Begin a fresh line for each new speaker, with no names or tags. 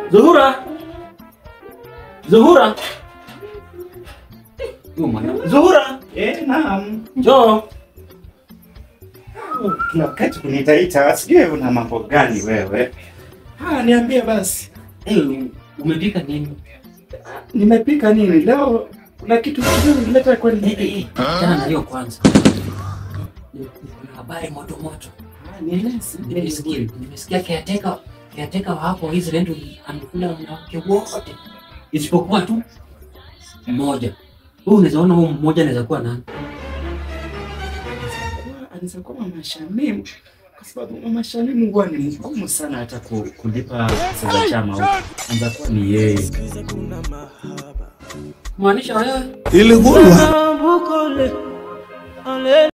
Zuhura. Zuhura. Huyu mwana- Zuhura.
Eh, naam.
Njoo.
Oh, Kila wakati kunitaita, sijui una mambo gani wewe. Ah, niambie basi.
Eh, umepika nini?
Nimepika nini leo? Kuna kitu kizuri nileta
Eh,
kweli.
eh, eh, Achana na hiyo kwanza. Kuna habari moto moto.
Ah, nieleze.
Nimesikia nimesikia caretaker caretaker wa hapo Israel amekula wanawake wote isipokuwa tu mmoja. Wewe unaweza ona huyo mmoja anaweza kuwa nani?
Kuwa- Anaweza kuwa Mama Shamimu kwa sababu Mama Shamimu huwa ni mgumu sana hata ku- kulipa pesa za chama huko. Anaweza kuwa ni yeye.
Maanisha wewe
Ilikuwa